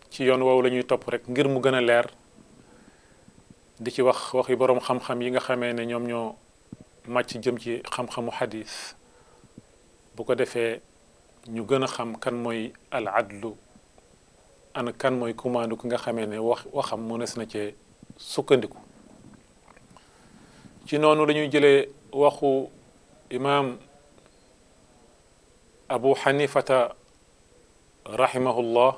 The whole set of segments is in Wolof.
ci yoon woowu la ñuy topp rek ngir mu gën a leer di ci wax waxi boroom xam-xam yi nga xamee ne ñoom ñoo màcc jëm ci xam-xamu xadis bu ko defee ñu gën a xam kan mooy al adlu ana kan mooy kumaandu ki nga xamee ne wax waxam mënees na cee sukkandiku ci noonu la ñuy jëlee waxu imaam abu xanifata rahimahullah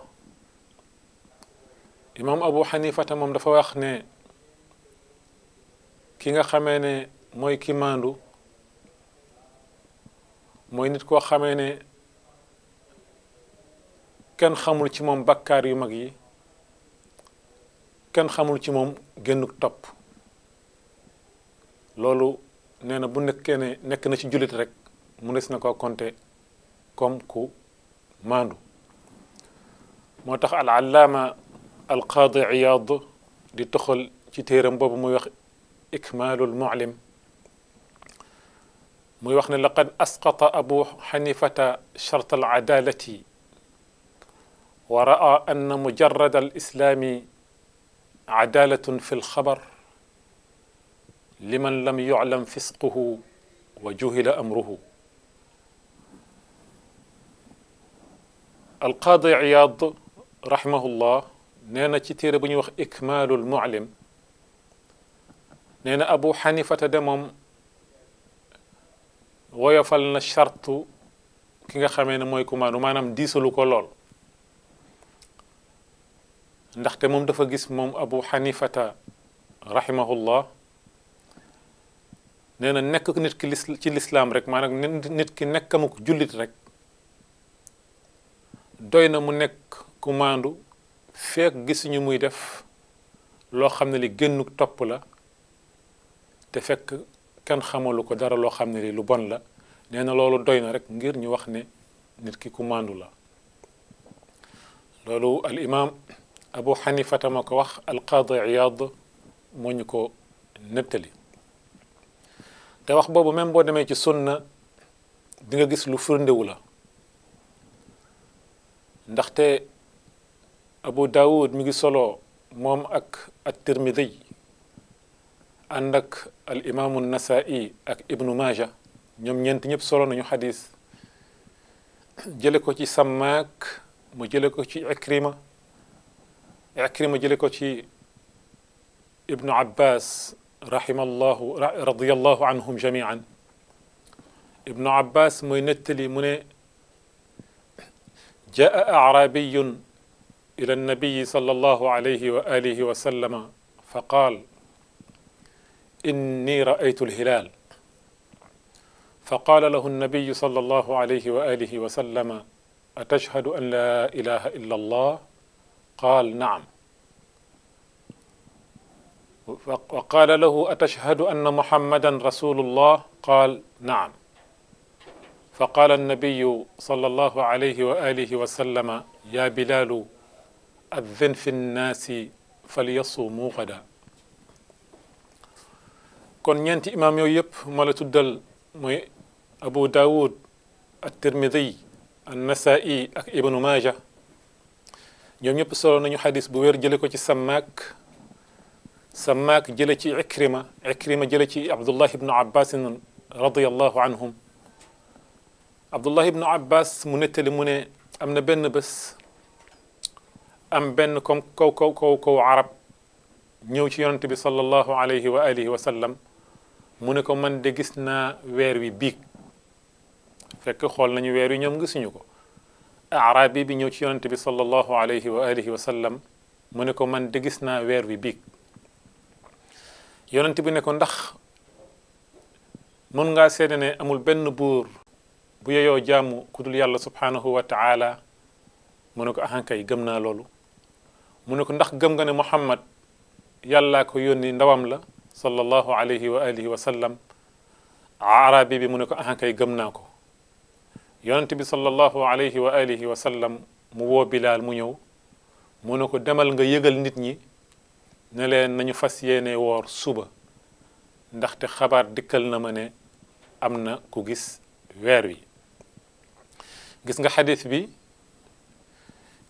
imaam abu xanifata moom dafa wax ne ki nga xamee ne mooy ki maandu mooy nit koo xamee ne kenn xamul ci moom bakkaar yu mag yi kenn xamul ci moom génnuk topp loolu nee na bu nekkee ne nekk na ci jullit rek mu des na ko compter comme ku maandu moo tax al allaama al qaadi iyaad di toxal ci téeram boobu muy wax ikmaalul mu'lim muy wax ne laqad asqata abu xanifata shart al adalati wa ra'a anna mujarrad al islaami adalatun fi lxabar liman lam yuclam fisquhu wa juhila amruhu alqaadi iyaad rahimahullah nee na ci téere bu ñuy wax ikmaalul mu'lim nee na abu xanifata de moom woyofal na chartu ki nga xamee ne mooy kumaandu maanaam diisalu ko lool ndaxte moom dafa gis moom abu xanifata rahimahullah nee na nekk nit ki lis ci lislaam rek maanaam nit ki nekkamuk jullit rek doy na mu nekk kumaandu feek gisuñu muy def loo xam ne li génnuk topp la te fekk kenn xamalu ko dara loo xam ne li lu bon la nee na loolu doy na rek ngir ñu wax ne nit ki kumaandu la loolu al imam abu xanifata ma ko wax al qaadi iyaad moo ñu ko nettali te wax boobu même boo demee ci sunna di nga gis lu firndewu la ndaxte abu daawud mi ngi solo moom ak at tirmidi ànd ak al imaamu nasai ak ibnu maaja ñoom ñeent ñëpp solo nañu xadis jële ko ci sammaak mu jële ko ci ikrima ikrima jële ko ci ibnu abbas rahimallahu radiallahu anhum jamian ibnu abbas mooy nettali mu ne jaa acrabiyun ila annabiyi sallallahu alayhi wa alihi wa sallama fa qaal inni raaytu alhilaal fa qaala lahu annabiyu sallallahu alayhi wa alihi wa sallama atashhadu an la ilaha illa allah qaal naam wa qaala lahu atashhadu anna muhammadan rasulullah qaal naam fa qaala annabiyu sallallahu alayhi wa alihi wa sallama ya bilaalu addin fi nnaasi falyasumuu gada kon ñeenti imaam yooyu yëpp ma la tuddal mooy abu daawud at-tirmidi an-nasaa'i ak ibnu maaja ñoom ñëpp solo nañu xadis bu wér jële ko ci sammaak sammaak jële ci ikrima ikrima jële ci abdullah ibnu abbasin radiallahu anhum abdullah ibnu abbas mu nettali mu ne am na benn bés am benn comme kaw kaw kaw kaw arab ñëw ci yonante bi sallallahu alayhi wa alihi wa sallam mu ne ko man de gis naa weer wi biig fekk xool nañu weer wi ñoom gisuñu ko arabi bi ñëw ci yonante bi sallallahu alayhi wa alihi wa sallam mu ne ko man de gis naa weer wi biig yonante bi ne ko ndax mën ngaa seede ne amul benn buur bu yeyoo jaamu ku dul yàlla subhanahu wa taala mu ne ko ahankay gëm naa loolu mu ne ko ndax gëm nga ne muhammad yàllaa ko yónni ndawam la sallallahu alayhi wa alihi wa sallam arabi bi mu ne ko ahankay gëm naa ko yonente bi sallallahu alayhi wa alihi wa sallam mu woo bilaal mu ñëw mu ne ko demal nga yëgal nit ñi ne leen nañu fas yéene woor suba ndaxte xabaar dikkal na ma ne am na ku gis weer wi gis nga xadis bi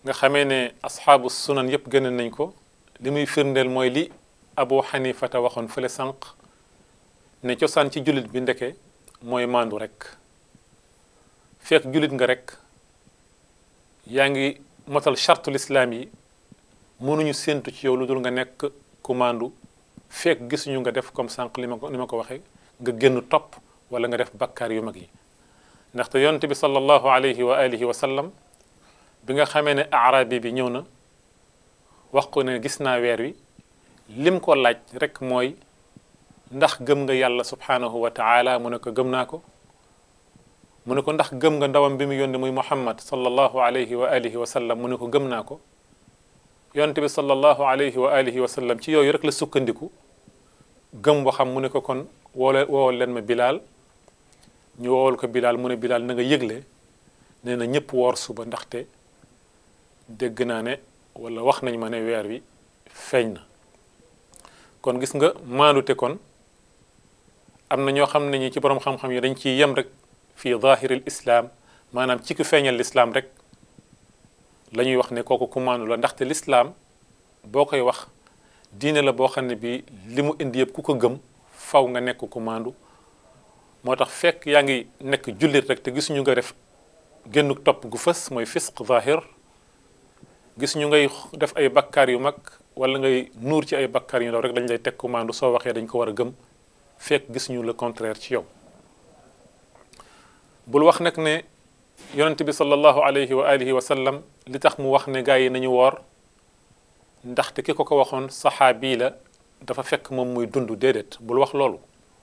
nga xamee ne asxaabu sunan yëpp gën nañ ko li muy firndeel mooy li abu xanifata waxoon fële sànq ne cosaan ci jullit bi ndeke mooy maandu rek fekk jullit nga rek yaa ngi motal chartul islaam yi mënuñu séentu ci yow lu dul nga nekk ku maandu fekk gisuñu nga def comme sànq li ma ko ni ma ko waxee nga génn topp wala nga def bakkaar yu mag yi ndaxte yonte bi sallallahu alayhi wa alihi wa sallam bi nga xamee ne arabi bi ñëw na wax ko ne gis naa weer wi lim ko laaj rek mooy ndax gëm nga yàlla subhanahu wa taala mu ne ko gëm naa ko mu ne ko ndax gëm nga ndawam bi mu yónni muy muhammad sallallahu alayhi wa alihi wa sallam mu ne ko gëm naa ko yonte bi sallallahu alayhi wa alihi wa sallam ci yooyu rek la sukkandiku gëm waxam mu ne ko kon woole woowal leen ma bilaal ñu woowal ko bilaal mu ne bilaal na nga yëgle nee na ñëpp woor suba ndaxte dégg naa ne wala wax nañ ma ne weer wi feeñ na kon gis nga maandute kon am na ñoo xam ne ñi ci borom xam-xam yi dañ ciy yem rek fii zahiril islam maanaam ci ku feeñal lislaam rek la ñuy wax ne kooku ku maandu la ndaxte lislaam boo koy wax diine la boo xam ne bi li mu indi yëpp ku ko gëm faw nga nekk ku maandu moo tax fekk yaa ngi nekk jullit rek te gisuñu nga def génn topp gu fës mooy fisq zahir gis ñu ngay def ay bakkaar yu mag wala ngay nuur ci ay bakkaar yu ndaw rek dañ lay teg ku maandu soo waxee dañ ko war a gëm fekk gis ñu le contraire ci yow bul wax nag ne yonent bi sallallahu alayhi wa alihi wa sallam li tax mu wax ne gaa yi nañu woor ndaxte ki ko ko waxoon saxaabi la dafa fekk moom muy dund déedéet bul wax loolu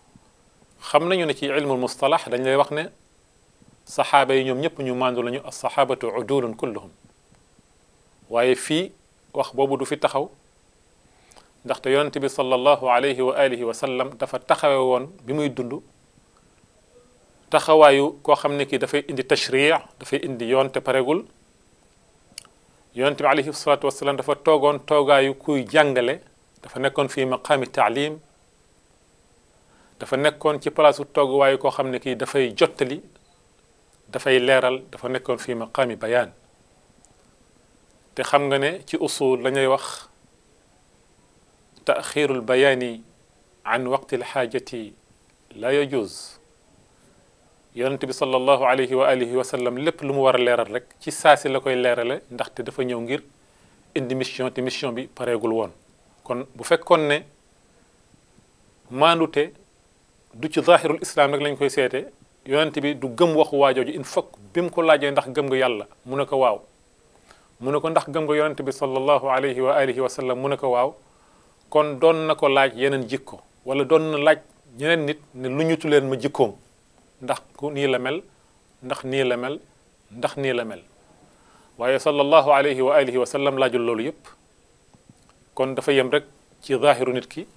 xam nañu ne ci ilmul mustalax dañ lay wax ne saxaaba yi ñoom ñëpp ñu maandu lañu as saxaabatu udulun kulluhum waaye fii wax boobu du fi taxaw ndaxte yonent bi sallallahu alayhi wa alihi wa sallam dafa taxawe woon bi muy dund taxawaayu koo xam ne kii dafay indi tashri dafay indi yoon te paregul yonent bi alayhi salatu wasalaam dafa toogoon toogaayu kuy jàngale dafa nekkoon fii maqaami taalim dafa nekkoon ci palaasu tooguwaayu koo xam ne kii dafay jottali dafay leeral dafa nekkoon fii maqaami bayaan te xam nga ne ci usul lañuy wax taxirul bayaani an waqti alxaajati la yajuz yonent bi sallallahu alayhi wa alihi wa sallam lépp lu mu war a leeral rek ci saasi la koy leerale ndaxte dafa ñëw ngir indi mission te mission bi pareegul woon kon bu fekkoon ne maandute du ci zahirul islam rek lañ koy seete yonent bi du gëm waxu waajooju il faut bi mu ko laajee ndax gëm nga yàlla mu ne ko waaw mu ne ko ndax gëm nga yonent bi sallallahu alayhi wa alihi wa sallam mu ne ko waaw kon doon na ko laaj yeneen jikko wala doon na laaj ñeneen nit ne lu ñutu leen ma jikkoom ndax ku nii la mel ndax nii la mel ndax nii la mel waaye sallallahu alayhi wa alihi wa sallam laajul loolu yépp kon dafa yem rek ci zahiru nit ki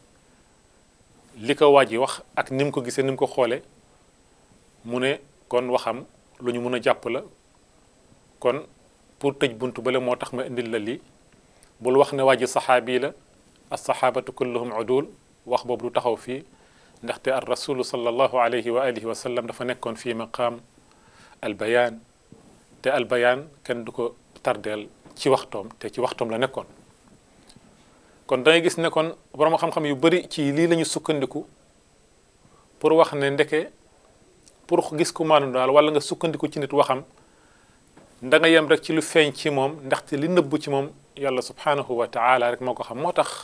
li ko waaj yi wax ak ni mu ko gisee ni mu ko xoolee mu ne kon waxam lu ñu mun a jàpp la kon pour tëj buntu bale moo tax ma indil la lii bul wax ne waa ji saxaabi la alsaxaabatu kulluhum udul wax boobu du taxaw fii ndaxte ar rasulu sallallahu alayhi wa alihi wa sallam dafa nekkoon fii maqaam albayaan te albayaan kenn du ko tardeel ci waxtoom te ci waxtoom la nekkoon kon dangay gis ne kon borom xam-xam yu bari ci lii la ñu sukkandiku pour wax ne ndeke pour gis ku maanu daal wala nga sukkandiku ci nit waxam da nga yem rek ci lu feeñ ci moom ndaxte li nëbbu ci moom yàlla subhanahu wa taala rek moo ko xam moo tax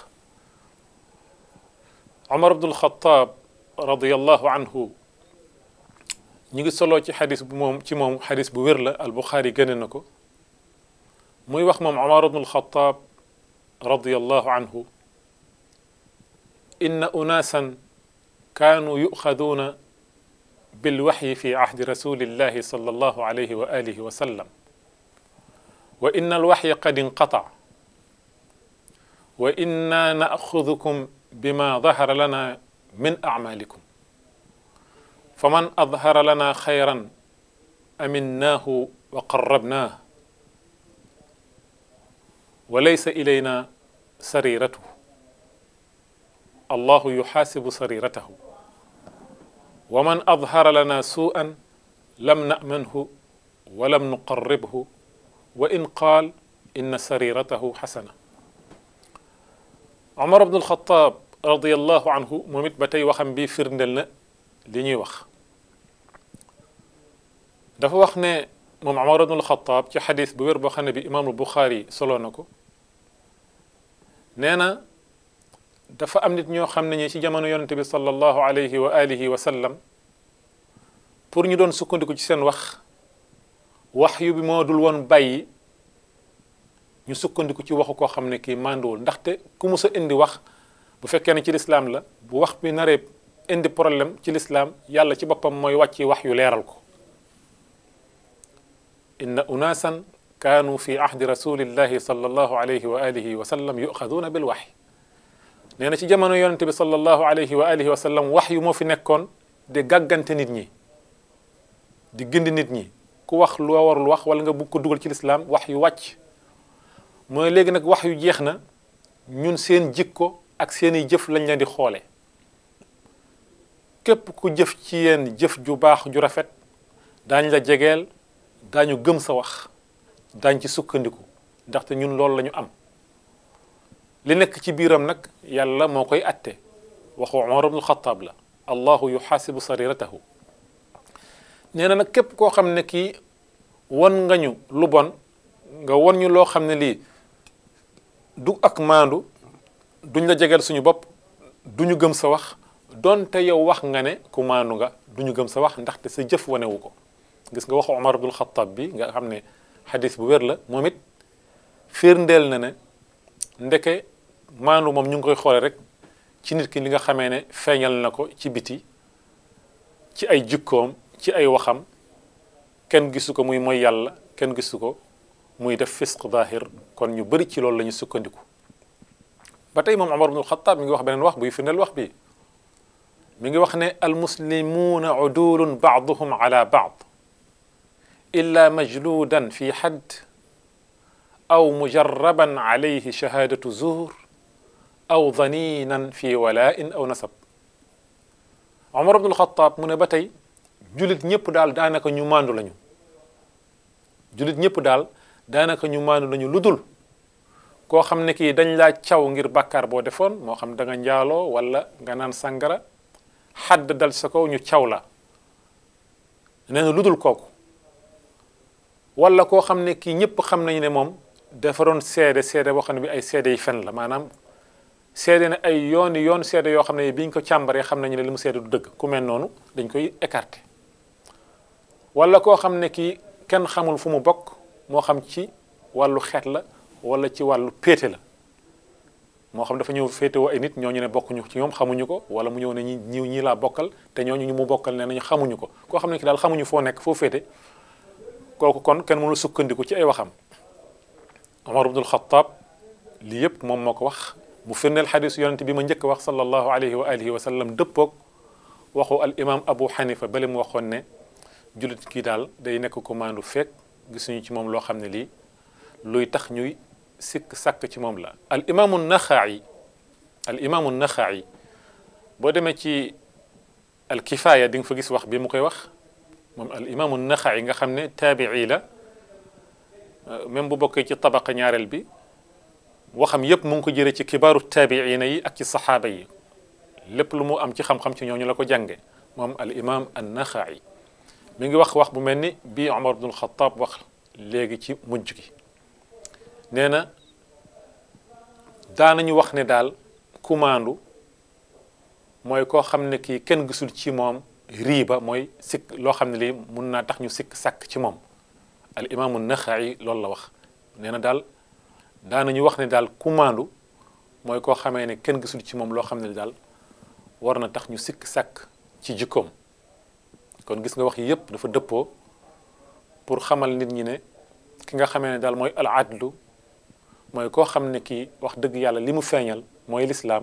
Omar ibnul Xataab radiyallahu anhu ñu ngi soloo ci xadis bu moom ci moom xadis bu wér la al Buxaari génne na ko muy wax moom Omar ibnul Xataab radiyallahu anhu inna unaasan kaanu yuxaduuna بالوحي في عهد رسول الله صلى الله عليه وآله وسلم وإن الوحي قد انقطع وإنا نأخذكم بما ظهر لنا من أعمالكم فمن أظهر لنا خيرا أمناه وقربناه وليس إلينا سريرته الله يحاسب سريرته ومن أظهر لنا سوءا لم نأمنه ولم نقربه وإن قال inna sariratahu xasana omar ibnul xataab radiallahu anhu moom it ba tey waxam bi firndel na li ñuy wax dafa wax ne moom omar ibnul xataab ci xadis bu wér boo xam ne bi imaamul buxaari solo na ko nee na dafa am nit ñoo xam ne ñi ci jamono yonente bi sallallahu alayhi wa alihi wa sallam pour ñu doon sukkandiku ci seen wax wax yu bi moo dul woon bàyyi ñu sukkandiku ci waxu koo xam ne kii mànduwul ndaxte ku mus a indi wax bu fekkee ne ci lislaam la bu wax bi naree indi problème ci lislaam yàlla ci boppam mooy wàcci wax yu leeral ko inna unaasan kaanu fi ahdi rasulillahi sallallahu alayhi wa alihi wa sallam yuxaduuna bil waxyi nee na ci jamono yonente bi sallallahu alayhi wa alihi wa sallam wax yu moo fi nekkoon di gàggante nit ñi di gindi nit ñi ku wax loo warul wax wala nga bugg ko dugal ci lislaam wax yu wàcc mooy léegi nag wax yu jeex na ñun seen jikko ak seeni jëf lañ leen di xoole képp ku jëf ci yéen jëf ju baax ju rafet daañ la jegeel daañu gëm sa wax daañ ci sukkandiku ndaxte ñun loolu la ñu am li nekk ci biiram nag yàlla moo koy atte waxu Umar ibnul Xattaab la allahu yuxaasibu sariratahu nee na nag képp koo xam ne kii won nga ñu lu bon nga won ñu loo xam ne lii du ak maandu duñ la jegeel suñu bopp duñu gëm sa wax donte yow wax nga ne ku maandu nga duñu gëm sa wax ndaxte sa jëf wanewu ko gis nga waxu Umar ibnul Xattaab bi nga xam ne xadis bu wér la moom it firndeel na ne ndeke maandu moom ñu ngi koy xoole rek ci nit ki li nga xamee ne feeñal na ko ci biti ci ay jikkoom ci ay waxam kenn gisu ko muy mooy yàlla kenn gisu ko muy def fisq zahir kon ñu bëri ci loolu la ñu sukkandiku ba tey moom Umar ibnul Xattaab mi ngi wax beneen wax buy firndeel wax bi mi ngi wax ne almuslimuuna udulun baaduhum ala baad illa majludan fi xadd aw mujarraban alayhi shahadatu zuur aw daninan fi walain aw nasab Umar ibnul Xattaab mu ne ba tey julit ñëpp daal daanaka ñu maandu lañu julit ñëpp daal daanaka ñu maandu lañu lu dul koo xam ne kii dañ laa caw ngir bàkkaar boo defoon moo xam da nga njaaloo wala nga naan sàngara xadd dal sa kaw ñu caw la nee na lu dul kooku wala koo xam ne kii ñëpp xam nañu ne moom dafa doon seede seede boo xam ne bi ay seede yi fen la maanaam seede ne ay yooni yoon seede yoo xam ne biñ ko càmbaree xam nañu ne li mu seede du dëgg ku mel noonu dañ koy écarté wala koo xam ne kii kenn xamul fu mu bokk moo xam ci wàllu xeet la wala ci wàllu péete la moo xam dafa ñëw féetewoo ay nit ñooñu ne bokkuñu ci ñoom xamuñu ko wala mu ñëw ne ñi ñi ñii laa bokkal te ñooñu ñu mu bokkal ne nañu xamuñu ko koo xam ne ki daal xamuñu foo nekk foo féete kooku kon kenn mënul sukkandiku ci ay waxam Omar ibnul Xattaab lii yëpp moom moo ko wax mu firndeel xadisu yonente bi ma njëkk wax sallallahu alayhi wa alihi wa sallam dëppoog waxu al imam Abu Xanifa bale mu waxoon ne jullit kii daal day nekk ko maandu fekk gisuñu ci moom loo xam ne lii luy tax ñuy sikk sàkk ci moom la al imaamu naxaayi al imaamu naxaayi boo demee ci al kifaaya di nga fa gis wax bi mu koy wax moom al imaamu naxaayi nga xam ne taabii la même bu bokkee ci tabaqa ñaareel bi waxam yépp mu ngi ko jëlee ci kibaaru taabiina yi ak ci saxaaba yi lépp lu mu am ci xam-xam ci ñooñu la ko jànge moom al imaam an naxaayi mi ngi wax wax bu mel ni bii Omar ibnul Xattaab wax léegi ci mujj gi nee na daanañu wax ne daal kumaandu mooy koo xam ne kii kenn gisul ci moom riiba mooy sikk loo xam ne lii mun naa tax ñu sikk sàkk ci moom al imaamu naxayi loolu la wax nee na daal daanañu wax ne daal kumaandu mooy koo xamee ne kenn gisul ci moom loo xam ne daal war na tax ñu sikk sàkk ci jikkoom kon gis nga wax yi yëpp dafa dëppoo pour xamal nit ñi ne ki nga xamee ne daal mooy al adlu mooy koo xam ne kii wax dëgg yàlla li mu feeñal mooy lislaam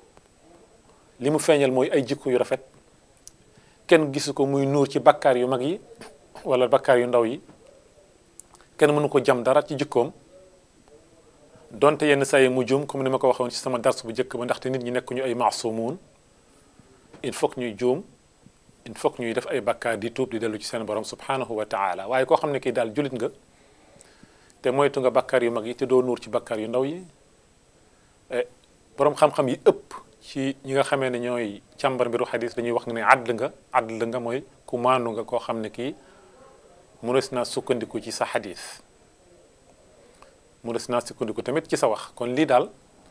li mu feeñal mooy ay jikko yu rafet kenn gisu ko muy nuur ci bakkaar yu mag yi wala bakkaar yu ndaw yi kenn mënu ko jam dara ci jikkoom donte yenn saa yi mu juum comme ni ma ko waxoon ci sama dars bu njëkk ba ndaxte nit ñi nekk ñu ay maasumuun il faut que ñuy juum il faut que ñuy def ay bakkaar di tuub di dellu ci seen borom subhanahu wa taala waaye koo xam ne kii daal jullit nga te moytu nga bakkaar yu mag yi te doo nuur ci bakkaar yu ndaw yi boroom xam-xam yi ëpp ci ñi nga xamee ne ñooy càmbar mbiru xadis dañuy wax ne àdd nga àdd nga mooy ku maandu nga koo xam ne kii mënees naa sukkandiku ci sa xadis mënees naa sukkandiku tamit ci sa wax kon lii daal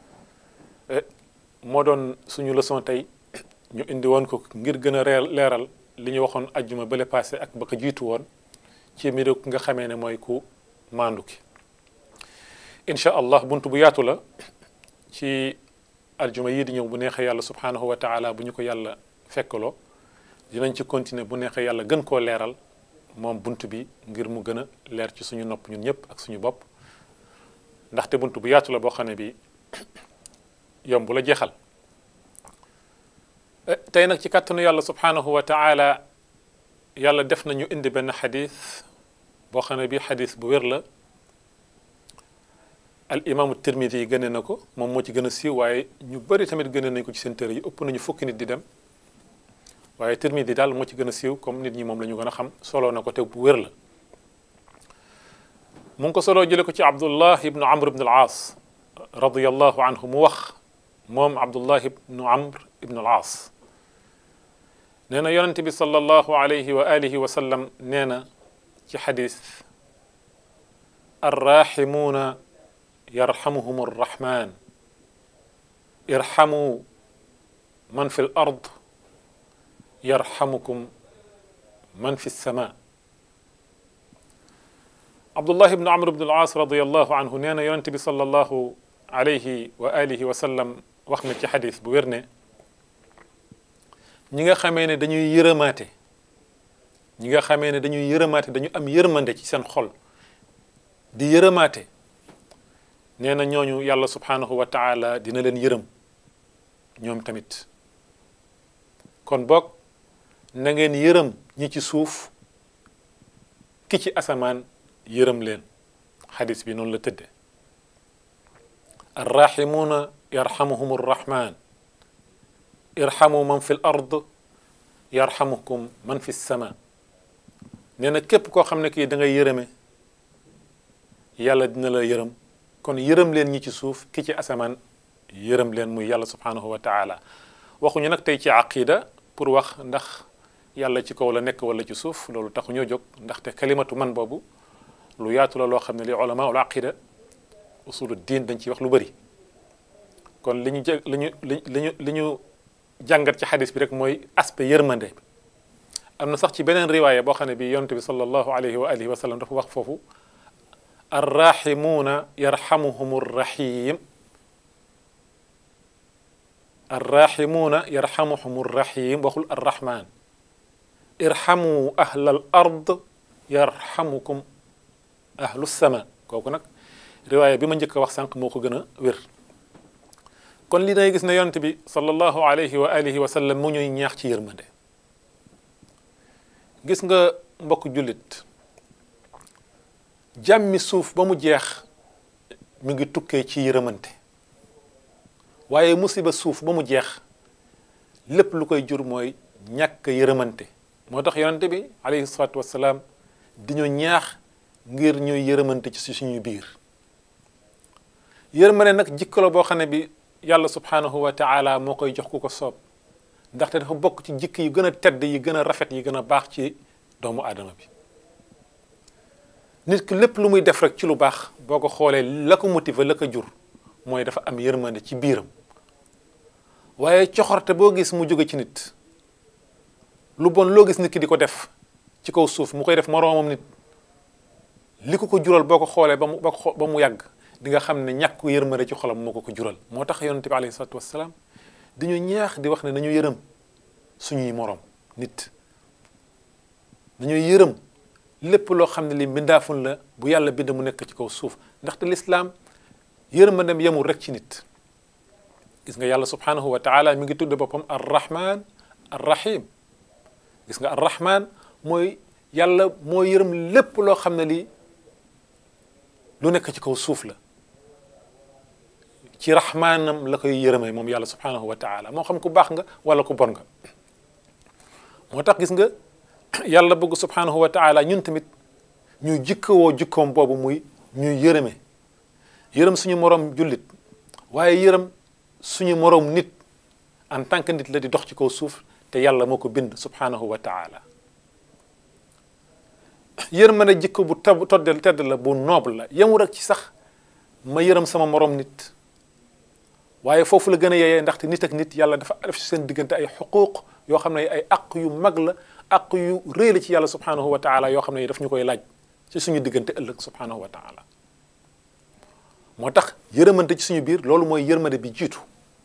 moo doon suñu leçon tey ñu indi woon ko ngir gën a leeral li ñu waxoon ajjuma bële passé ak ba ko jiitu woon ci mbiru ki nga xamee ne mooy ku maandu ki incha allah buntu bu yaatu la ci aljuma yii di ñëw bu neexee yàlla subhanahu wa taala bu ñu ko yàlla fekkaloo dinañ ci continuer bu neexee yàlla gën koo leeral moom bunt bi ngir mu gën a leer ci suñu nopp ñun ñëpp ak suñu bopp ndaxte bunt bu yaatu la boo xam ne bi yomb la jeexal tey nag ci kàttanu yàlla subhanahu wa taala yàlla def nañu indi benn xadis boo xam ne bi xadis bu wér la al imaamu tirmidi yi gëne na ko moom moo ci gën a siiw waaye ñu bëri tamit gëne nañ ko ci seen téere yi ëpp nañu fukki nit di dem waaye tirmidi daal moo ci gën a siiw comme nit ñi moom la ñu gën a xam soloo na ko te bu wér la mu ngi ko soloo jële ko ci abdullah ibnu amr ibnu al aas radiallahu anhu mu wax moom abdullah ibnu amr ibnu al aas nee na yonente bi sallallahu alayhi wa alihi wa sallam nee na ci xadis arrahimuuna yarhamuhum arrahman irhamu man fi l ard yarhamukum man fi lsama abdullah ibnu amr ibnu al-aas radiallahu anhu nee na yonente bi sallallahu alayhi wa alihi wa sallam wax na ci xadis bu wér ne ñi nga xamee ne dañuy yërëmaate ñi nga xamee ne dañuy yërëmaate dañu am yërmande ci seen xol di yërëmaate nee na ñooñu yàlla subhanahu wa taala dina leen yërëm ñoom tamit kon boog na ngeen yërëm ñi ci suuf ki ci asamaan yërëm leen xadis bi noonu la tëdde arrahimuuna yarhamuhum arrahman irhamu man fi l ard yarhamukum man fi sama nee na képp koo xam ne kii da ngay yërëme yàlla dina la yërëm kon yërëm leen ñi ci suuf ki ci asamaan yërëm leen muy yàlla subhanahu wa taala waxuñu nag tey ci aqida pour wax ndax yàlla ci kaw la nekk wala ci suuf loolu taxu ñoo jóg ndaxte kalimatu man boobu lu yaatu la loo xam ne li ulama ul aqida usulu diin dañ ciy wax lu bëri kon li ñu jë li ñu li ñu li ñu jàngat ci xadis bi rek mooy aspect yërmande bi am na sax ci beneen riwaaya boo xam ne bi yonent bi sallallahu alayhi wa alihi wa sallam dafa wax foofu arrahimuuna yarhamuhum rrahim arrahimuuna yarhamuhum rrahim waxul arrahman irhamu ahla al ard yarhamukum ahlu sama kooku nag riwaaya bi ma njëkk a wax sànq moo ko gën a wér kon li day gis ne yonent bi sallallahu alayhi wa alihi wa sallam mu ñuy ñaax ci yërmande gis nga mbokk jullit jàmmi suuf ba mu jeex mi ngi tukkee ci yërëmante waaye musiba suuf ba mu jeex lépp lu koy jur mooy ñàkk yërëmante moo tax yonente bi alayhi salaatu wassalaam di ñu ñaax ngir ñuy yërëmante ci suñu biir yërmande nag jikko la boo xam ne bi yàlla subhanahu wa taala moo koy jox ku ko soob ndaxte dafa bokk ci jikk yi gën a tedd yi gën a rafet yi gën a baax ci doomu aadama bi nit ki lépp lu muy def rek ci lu baax boo ko xoolee la ko motiver la ko jur mooy dafa am yërmande ci biiram waaye coxorte boo gis mu jóge ci nit lu bon loo gis nit ki di ko def ci kaw suuf mu koy def moroomam nit li ko ko jural boo ko xoolee ba mu ba mu yàgg di nga xam ne ñàkk yërmande ci xolam moo ko ko jural moo tax yonente bi alayhi salatu wassalaam dañu ñaax di wax ne nañu yërëm suñuy moroom nit nañuy yërëm lépp loo xam ne li mbindaafun la bu yàlla bind mu nekk ci kaw suuf ndaxte lislaam yërmandem yemul rek ci nit gis nga yàlla subhanahu wa taala mi ngi tudd boppam arrahman arrahim gis nga arrahman mooy yàlla moo yërëm lépp loo xam ne lii lu nekk ci kaw suuf la ci rahmaanam la koy yërëmee moom yàlla subhanahu wa taala moo xam ku baax nga wala ku bon nga moo tax gis nga yàlla bëgg subhanahu wa taala ñun tamit ñu jikkawoo jikkoom boobu muy ñuy yërëme yërëm suñu moroom jullit waaye yërëm suñu moroom nit en tant que nit la di dox ci kaw suuf te yàlla moo ko bind subhanahu wa taala yërmande jikko bu tab toddel tedd la bu noble la yemul rek ci sax ma yërëm sama moroom nit waaye foofu la gën a yeyee ndaxte nit ak nit yàlla dafa def ci seen diggante ay xuquuq yoo xam ne ay aq yu mag la aq yu rëy la ci yàlla subhanahu wa taala yoo xam ne daf ñu koy laaj ci suñu diggante ëllëg subhanahu wa taala moo tax yërëmante ci suñu biir loolu mooy yërmande bi jiitu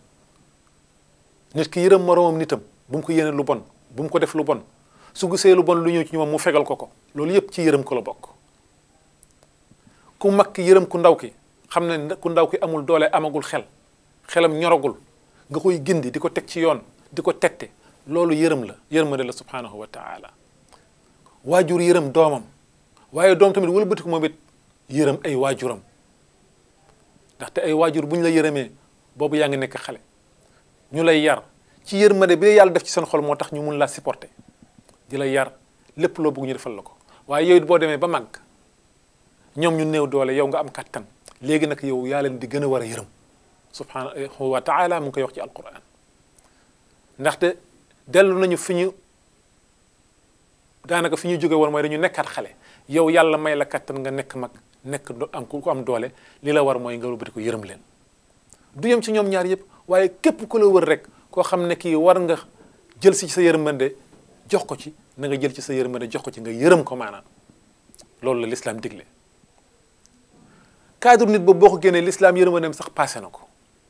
nit ki yërëm moroomam nitam bu mu ko yéene lu bon bu mu ko def lu bon su gisee lu bon lu ñëw ci ñoom mu fegal ko ko loolu yëpp ci yërëm ko la bokk ku mag ki yërëm ku ndaw ki xam ne ku ndaw ki amul doole amagul xel xelam ñoragul nga koy gindi di ko teg ci yoon di ko tette loolu yërëm la yërmande la subhanahu wa taala waajur yërëm doomam waaye doom tamit wëlbati ko moom it yërëm ay waajuram ndaxte ay waajur bu ñu la yërëmee boobu yaa ngi nekk xale ñu lay yar ci yërmande bi yàlla def ci seen xol moo tax ñu mun laa supporter di la yar lépp loo bëgg ñu defal la ko waaye yow it boo demee ba màgg ñoom ñu néew doole yow nga am kattan léegi nag yow yaa leen di gën a war a yërëm subhanahu wa taala mu ngi koy wax ci alquran ndaxte dellu nañu fi ñu daanaka fi ñu jóge woon mooy dañu nekkaat xale yow yàlla may la kattan nga nekk mag nekk am ku am doole li la war mooy nga wëlbati ko yërëm leen du yem ci ñoom ñaar yëpp waaye képp ku la wër rek koo xam ne kii war nga jël si sa yërmande jox ko ci na nga jël ci sa yërmande jox ko ci nga yërëm ko maanaam loolu la l'islam digle cadre nit boobu boo ko génnee l'islam yërmandeem sax passé na ko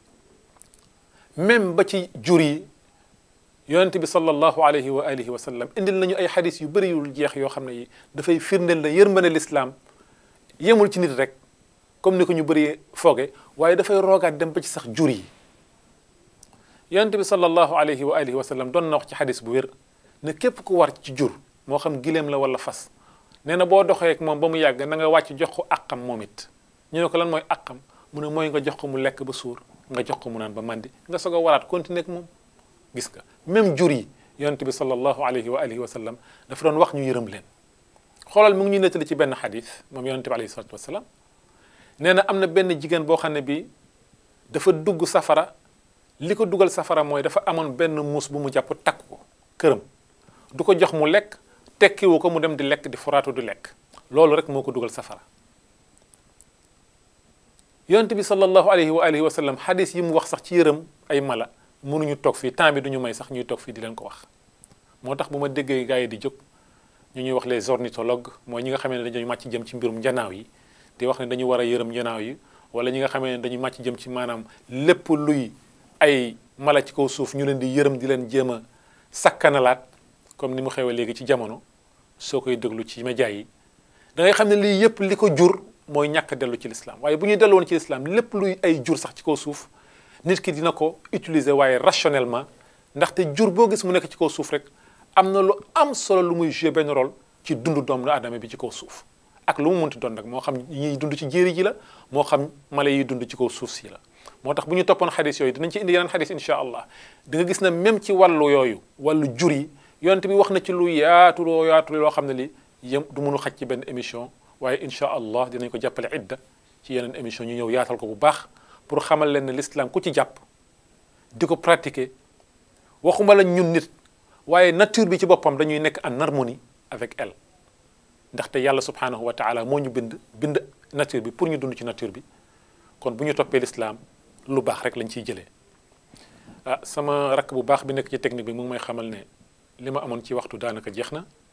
même ba ci jur yi yonent bi sallallahu alayhi wa alihi wa sallam indil nañu ay xadis yu bëri yu jeex yoo xam ne yi dafay firndeel na yërmande l'islam yemul ci nit rek comme ni ko ñu bëri fooge waaye dafay roogaat dem ba ci sax jur yi yonent bi sallallahu alayhi wa alihi wa sallam doon na wax ci xadis bu wér ne képp ku war ci jur moo xam gileem la wala fas nee na boo doxee ak moom ba mu yàgg na nga wàcc jox ko àqam moom it ñu ne ko lan mooy àqam mu ne mooy nga jox ko mu lekk ba suur nga jox ko mu naan ba màndi nga soog a waraat continuer ak moom gis nga même jur yi yonent bi sallallahu alayhi wa alihi wa sallam dafa doon wax ñu yërëm leen xoolal mu ngi ñuy nettali ci benn xadis moom yonent bi alayhi salatu wasalaam nee na am na benn jigéen boo xam ne bi dafa dugg safara li ko dugal safara mooy dafa amoon benn muus bu mu jàpp takk ko këram du ko jox mu lekk tekkiwu ko mu dem di lekk di foraatu di lekk loolu rek moo ko dugal safara yonent bi sallallahu alayhi wa alihi wa sallam xadis yi mu wax sax ci yërëm ay mala mënuñu toog fii temps bi duñu may sax ñuy toog fii di leen ko wax moo tax bu ma déggee gars yi di jóg ñu ñuy wax les ornithologues mooy ñi nga xamee ne dañuy màcc jëm ci mbirum njanaaw yi di wax ne dañu war a yërëm njanaaw yi wala ñi nga xamee ne dañuy màcc jëm ci maanaam lépp luy ay mala ci kaw suuf ñu leen di yërëm di leen jéem a sakkanalaat comme ni mu xewee léegi ci jamono soo koy déglu ci média yi da ngay xam ne lii yëpp li ko jur mooy ñàkk dellu ci lislaam waaye bu ñuy dellu woon ci lislaam lépp luy ay jur sax ci kaw suuf nit ki dina ko utiliser waaye rationnellement ndaxte jur boo gis mu nekk ci kaw suuf rek am na lu am solo lu muy jouer benn rôle ci dundu doomu aadama bi ci kaw suuf ak lu mu munti doon rek moo xam ñiy dund ci jéeri ji la moo xam mala yiy dund ci kaw suuf si la moo tax bu ñu toppoon xadis yooyu dinañ ci indi yeneen xadis incha allah di nga gis ne même ci wàllu yooyu wàllu jur yi yonent bi wax na ci lu yaatu loo yaatu loo xam ne li yëm du mënu xaj ci benn émission waaye incha allah dinañ ko jàppale idda ci yeneen émission ñu ñëw yaatal ko bu baax pour xamal leen ne l'islam ku ci jàpp di ko pratiquer waxuma la ñun nit waaye nature bi ci boppam dañuy nekk en harmonie avec elle ndaxte yàlla subhanahu wa taala moo ñu bind bind nature bi pour ñu dund ci nature bi kon bu ñu toppee l'islam lu baax rek lañ ciy jëlee ah sama rakk bu baax bi nekk ci technique bi mu ngi may xamal ne li ma amoon ci waxtu daanaka jeex na